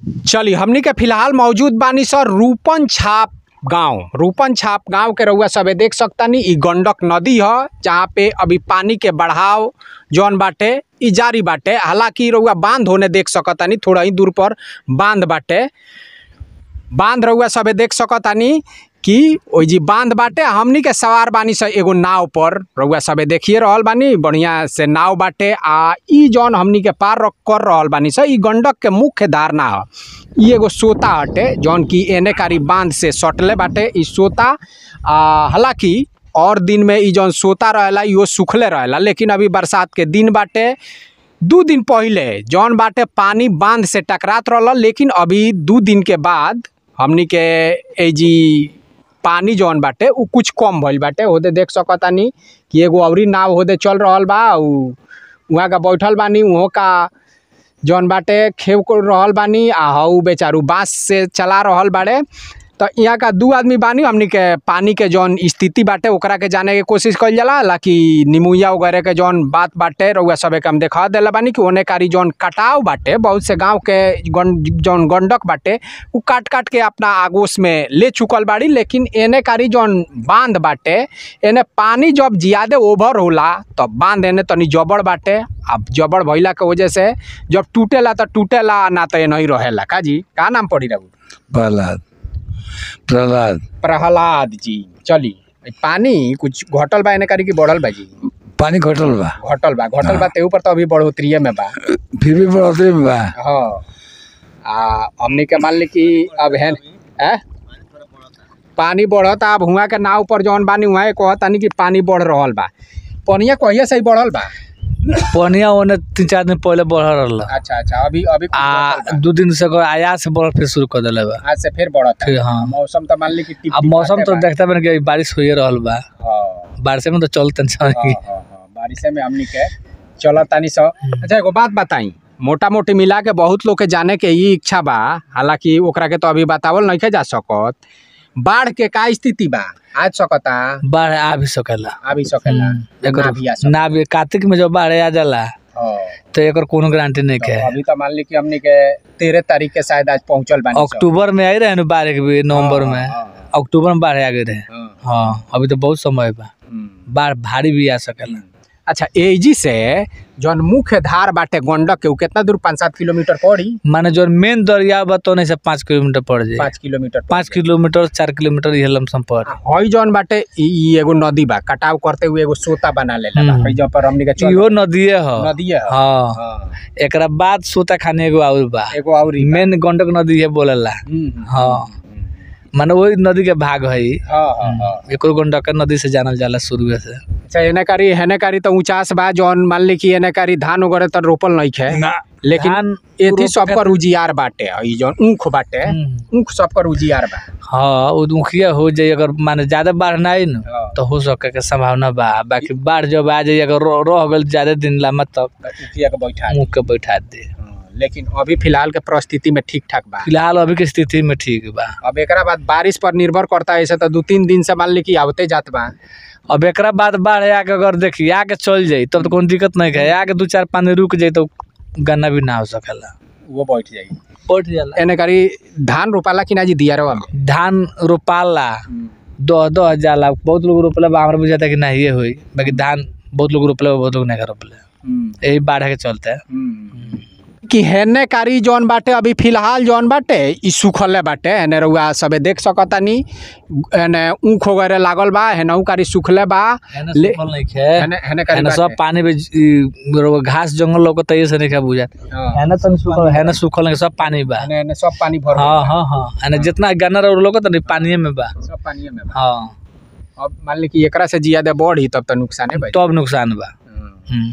चली हमनी के फिलहाल मौजूद बानी सर रूपन छाप गांव रूपन छाप गांव के रउआ सबे देख सकतानी इ गंडक नदी ह जहाँ पे अभी पानी के बढ़ाव जौन बाटे इ जारी बाटे हालांकि रउआ बांध होने देख सकतानी थोड़ा ही दूर पर बांध बाटे बांध रउआ सबे देख सकतानी कि ओइ जी बांध बाटे हमनी के सवार बानी स एगो नाव पर रउआ सबे देखिए रहल बानी बढ़िया से नाव बाटे आ इ जौन हमनी के पार र- कर रहल बानी स इ गंडक के मुख्य धारणा ह इ एगो सोता हटे जौन की एने कारी बांध से सटले बाटे इ सोता आ हालांकि और दिन में इ जौन सोता रहेला इहो सुखले रहेला लेकिन अभी बरसात के दिन बाटे दू दिन पहिले जौन बाटे पानी बांध से टकरात रहल लेकिन अभी दू दिन के बाद हमनी के ए जी पानी जौन बाटे उ कुछ कम भइल बाटे होदे देख सकतानी कि एगो अउरी नाव होदे चल रहल बा उ उहाँ का बैठल बानी उहों का जौन बाटे खेव को रहल बानी आ हऊ बेचारू बांस से चला रहल बाड़े तो यहाँ का दू आदमी बानी हमनी के पानी के जौन स्थिति बाटे ओकरा के जाने के कोशिश कइल जाला हालांकि निमुया वगैरह के जौन बात बाटे रउआ सबे के हम देखा देला बानी कि ओने कारी जौन कटाव बाटे बहुत से गांव के गन जौन गंडक बाटे उ काट काट के अपना आगोश में ले चुकल बाड़ी लेकिन एने कारी जौन बांध बाटे एने पानी जब ज्यादे ओवर होला तब बांध एने तनी जबड़ बाटे अब जबड़ भइला के वजह से जब टूटेला तो टूटेला ना तो एनही रहेला का जी का नाम पड़ी रहू प्रहलाद प्रहलाद प्रहलाद जी चली ई पानी कुछ घटल बा एने करी कि बढ़ल बा जी पानी घटल बा घटल बा घटल बा ते ऊपर तो अभी बढ़ोतरीये में बा फिर भी बढ़ोतरी में बा हाँ आ हमनी के मान ली कि अब है ए? पानी बढ़ता अब हुआ के नाव पर जौन बानी हुआ कहतानी कि पानी बढ़ रहल बा पनिया कहिया से ही बढ़ल बा पनिया ओने तीन चार दिन पहले बढ़ रहल अच्छा अच्छा अभी अभी कुछ आ बढ़ल बा। दू दिन से एकर आयात से बढ़ फिर शुरू कर दिले बा आज से फिर बढ़ता फिर हाँ मौसम तो मान ली कि टिप अब टिप मौसम तो बाटे बा। देखता बन कि बारिश होइए रहल बा हाँ बारिश में तो चल टेंशन हाँ, हाँ, हाँ, बारिशे में हमनी के चलत तानी सो अच्छा एगो बात बताई मोटा मोटी मिला के बहुत लोग के जाने के ई इच्छा बा हालांकि ओकरा के तो अभी बतावल नहीं जा सकत बाढ़ के का स्थिति बा आज सकता बाढ़ आ भी सकेला आ भी सकेला हम्म, ना भी आ एकर सकेला ना भी कार्तिक में जब बाढ़ आ जाला हाँ, तो एकर कोनो गारंटी नहीं तो के अभी तो मान ली कि हमनी के तेरह तारीख के शायद आज पहुंचल बानी सब। अक्टूबर में आई रहे ना बाढ़ के भी नवंबर हाँ, में हाँ, अक्टूबर में बाढ़ आ गए रहे हाँ, हाँ अभी तो बहुत समय बा हम्म। बाढ़ भारी भी आ सकेला अच्छा एजी से जौन मुख्य धार बाटे गंडक के उ कितना दूर पाँच सात किलोमीटर पड़ी माने जो मेन दरिया बा तो नहीं से पाँच किलोमीटर पड़ जाए पाँच किलोमीटर पड़ी। पाँच किलोमीटर चार किलोमीटर ये लमसम पड़ हई जौन बाटे ई ई एगो नदी बा कटाव करते हुए एगो सोता बना लेला बा हम्म। हई जहाँ पर हमनी के चल इहो नदिए ह नदिए ह हाँ हाँ, एकरा बाद सोता खाने एगो और बा एगो और मेन गंडक नदी है बोलेला हाँ माने वही नदी के भाग है हाँ हाँ हाँ एको गंडक नदी से जानल जाला शुरू से अच्छा एने कारी हेने कारी तो ऊंचास बा जौन मान ली कि एने कारी धान वगैरह तो रोपल नहीं खे लेकिन धान एथी रोप सब पर उजियार बाटे ई जौन ऊख बाटे हम्म। ऊख सब पर उजियार बा हाँ वो मुखिया हो जाए अगर माने ज्यादा बाढ़ ना आई न हाँ। तो हो सके के संभावना बा बाकी बाढ़ जब आ जाए अगर रह रह गल ज्यादा दिन लम्बा तब तो उखिया के बैठा दी। मुँह के बैठा दे हाँ, लेकिन अभी फिलहाल के परिस्थिति में ठीक ठाक बा फिलहाल अभी के स्थिति में ठीक बा अब एकरा बाद बारिश पर निर्भर करता है ऐसे तो दू तीन दिन से मान ली कि आवते जात बा अब एकरा बाद बाढ़ आके अगर देखी आके चल जाई तब तो कोनो दिक्कत नहीं है आके दू चार पानी रुक जाई तो गन्ना भी ना हो सकेला वो बैठ जाई पट जाला एने करी धान रोपाला कि ना जी दियारवा में धान रोपाला दह दह जाला बहुत लोग रोपला बा हमरा बुझाता कि नहीं होई बाकी धान बहुत लोग रोपले बा, बहुत लोग नहीं रोपले यही बाढ़ के चलते कि हेने कारी जौन बाटे अभी फिलहाल जौन बाटे ई सुखले बाटे हेने रउआ सबे देख सकतानी हेने ऊख वगैरह लागल बा हेनहू कारी सुखले बा हेने ले- सुखल नहीं खे हेने हेने कारी हेने सब बाटे। पानी में ई, रोग घास जंगल लोग तैये से नहीं खा बुझा हाँ, हेने तन सुखल हेने सुखल नहीं सब पानी बा हेने हेने सब पानी भर हाँ हाँ हाँ हेने जितना गन्ना रोग लोग तो पानी में बा सब पानी में बा हाँ अब मान ली कि एकरा से ज्यादा बढ़ी तब तो नुकसाने बा तब नुकसान बा हम्म।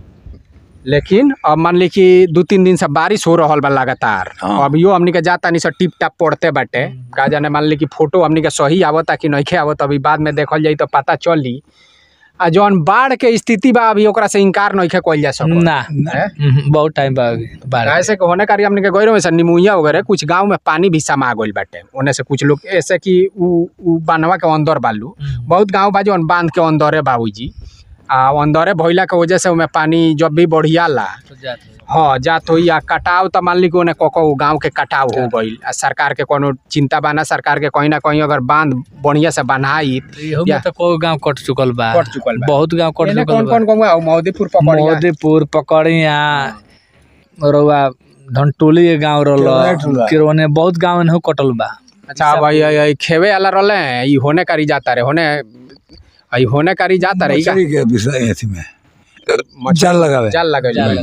लेकिन अब मान ली कि दू तीन दिन से बारिश हो रहल बा लगातार हाँ। अभियो हमनी के जाता नहीं टिप टाप पड़ते बाटे का जाने मान ली कि फोटो हमनी के सही आवता कि नहीं आवत अभी बाद में देखल जाई तो पता चली आ जौन बाढ़ के स्थिति बा अभी ओकरा से इनकार नहीं कइल जा सकत ना हैं? हम्म, बहुत टाइम बा अभी बाढ़ के। ऐसे के होने कारी हमने के गइरो में से निमुइया वगैरह कुछ गांव में पानी भी समा गइल बाटे ओने से कुछ लोग ऐसे कि उ उ बांधवा के अंदर बालू हम्म। बहुत गांव बा जौन बांध के अंदरे बाबूजी आ अंदरे भइला के वजह से ओमे पानी जब भी बढ़ियाला हाँ जात होई आ कटाव त मान ली कि ओने कोको गांव के कटाव हो गईल आ सरकार के कोनो चिंता बा ना सरकार के कहीं ना कहीं अगर बांध बढ़िया से बनाई इहो या- में तो कोई गांव कट चुकल बा कट चुकल बा। बहुत गांव कट एने चुकल कौन बा कौन गाँव है मौदेपुर पकड़िया मोदीपुर पकड़िया रउआ धनटोली के गांव किरोने रहल ठुला। किरोने बहुत गांव एनहु कटल बा अच्छा अब आई आई आई खेवे वाला रहले हैं ई होने करी जाता रे होने आई होने करी जाता रे ई का मछली के विषय अथी में जाल लगावे जाल लगे जाल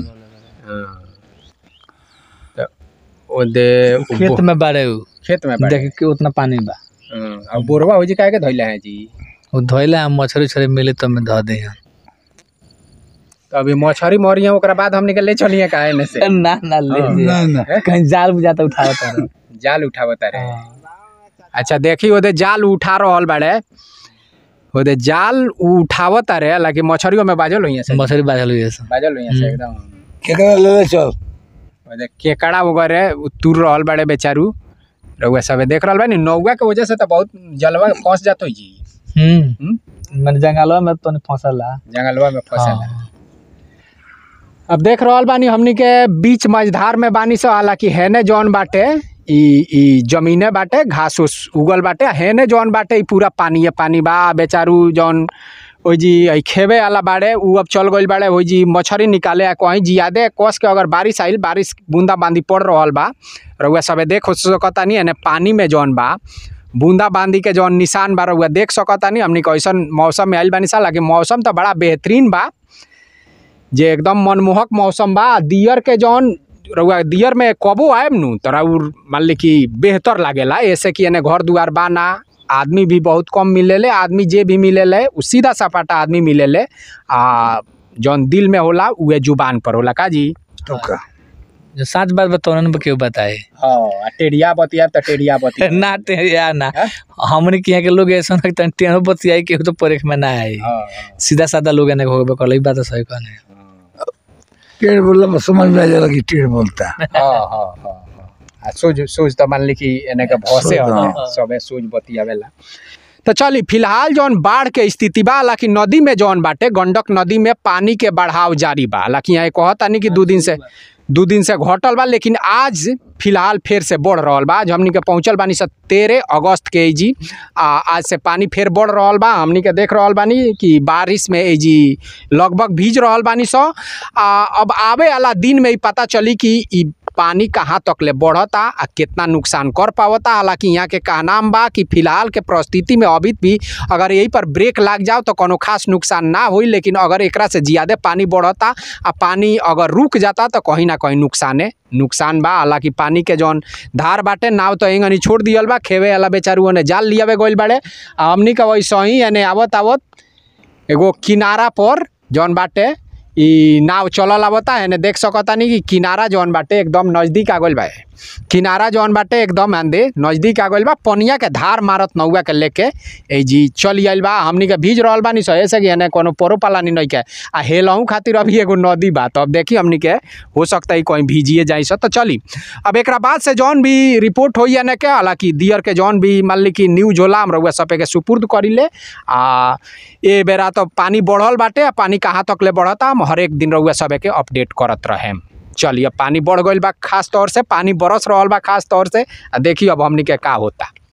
तो ओ दे खेत में बाड़े उ खेत में बैठ देख के उतना पानी बा अब बोरवा हो जी काहे के धइले हैं जी उ धोइले हम मछरी उछरी मिली तो में धो दे तो अभी मछरी मरी है ओकरा बाद हमने के ले चलिए काहे ने से ना ना ले हाँ। जे। ना ना कहीं जाल बुझाता उठावता रहे। जाल उठावता रे अच्छा देखी ओदे जाल उठा रहल बाड़े ओदे जाल उठावता रे हालांकि मछरियों में बाजल होइए से मछरी बाझल हुई से बाजल होइए से एकदम केकरा ले ले चल ओदे केकड़ा वगैरह उ तुर रहल बाड़े बेचारू रउआ सब देख रहल बा नी नौवा के वजह से तो बहुत जलवा फंस जात होई जी हम्म हम्म? मैंने जंगलवा में तो नहीं फंसला जंगलवा में फंसल हाँ। अब देख रहल बानी हमनी के बीच मझधार में बानी सो हालांकि हेने जौन बाटे ई ई जमीने बाटे घास उस उगल बाटे हेने जौन बाटे ई पूरा पानी पानी बा बेचारू जौन ओई जी ई खेवे वाला बाड़े उ अब चल गइल बाड़े ओई जी मछरी निकाले आ कहीं जियादे कस के अगर बारिश आइल बारिश बूंदा बांदी पड़ रहल बा रउआ सबे देख सकतानी एने पानी में जौन बा बूंदा बांदी के जौन निशान बा रउआ देख सकतानी हमनी के ऐसन मौसम में आइल बानी सा हालांकि मौसम तो बड़ा बेहतरीन बा जे एकदम मनमोहक मौसम बा दियर के जौन रउआ दियर में कबो आएब नु तो रउर मान ली कि बेहतर लागेला ऐसे कि एने घर दुआर बा ना आदमी भी बहुत कम मिलेले आदमी जे भी मिलेले उ सीधा सपाटा आदमी मिलेले आ जौन दिल में होला उहे जुबान पर होला का जी तो का जो सच बात बताओ ना क्यों बताए हाँ टेढ़िया बतिया तो टेढ़िया बतिया ना ते यार ना हैं? हमने के यहाँ के लोग ऐसा लगता है टेनो बतियाई के तो परेख में ना आई हाँ सीधा साधा लोग एने होबे कर ई बात तो सही कहने टेढ़ बोलला में समझ में आ जाला कि टेढ़ बोलता है हाँ हाँ हाँ हाँ आ सोच सोच तो मान ली कि एने के भौसे सोच, होला हाँ। सबे सोच बतियावेला तो चली फिलहाल जौन बाढ़ के स्थिति बा हालांकि नदी में जौन बाटे गंडक नदी में पानी के बढ़ाव जारी बा हालांकि यहाँ कहता नहीं कि दू दिन से दू दिन से घटल बा लेकिन आज फिलहाल फिर से बढ़ रहल बा आज हमनी के पहुंचल बानी सब तेरह अगस्त के ई जी आ आज से पानी फिर बढ़ रहल बा हमनी के देख रहल बानी कि बारिश में ई जी लगभग भीज रहल बानी सो आ अब आवे वाला दिन में ही पता चली कि ई पानी कहाँ तक ले बढ़ता आ कितना नुकसान कर पावता हालांकि यहाँ के कहनाम बा कि फिलहाल के परिस्थिति में अभी भी अगर यही पर ब्रेक लाग जाओ तो कोनो खास नुकसान ना होई लेकिन अगर एकरा से ज़्यादा पानी बढ़ता आ पानी अगर रुक जाता तो कहीं ना कहीं नुकसाने नुकसान बा हालांकि पानी के जौन धार बाटे नाव तो एंगनी छोड़ दियल बा खेवे वाला बेचारू ओने जाल लियावे गइल बाड़े आ हमनी के वैसे ही एने आवत आवत एगो किनारा पर जौन बाटे ई नाव चलल आवता एने देख सकतानी कि किनारा जौन बाटे एकदम नज़दीक आ गइल बा किनारा जौन बाटे एकदम आंदे नज़दीक आ गइल बा पनिया के धार मारत नौआ के लेके ए जी चल आइल बा हमनी के भीज रहल बानी सहे से कि एने कोनो पोरो पालानी नहीं के आ हेलहू खातिर अभी एगो नदी बा तो अब देखी हमनी के हो सकता है कहीं भीजिए जाई सो तो चली अब एकरा बाद से जौन भी रिपोर्ट होई एने के हालांकि दियर के जौन भी मान ली कि न्यूज होला हम रउआ सबे के सुपुर्द करी ले आ ए बेरा तो पानी बढ़ल बाटे आ पानी कहाँ तक ले बढ़ता हम हर एक दिन रउआ सबे के अपडेट करत रहें चलिए अब पानी बढ़ गइल बा खास तौर से पानी बरस रहल बा खास तौर से आ देखिए अब हमनी के का होता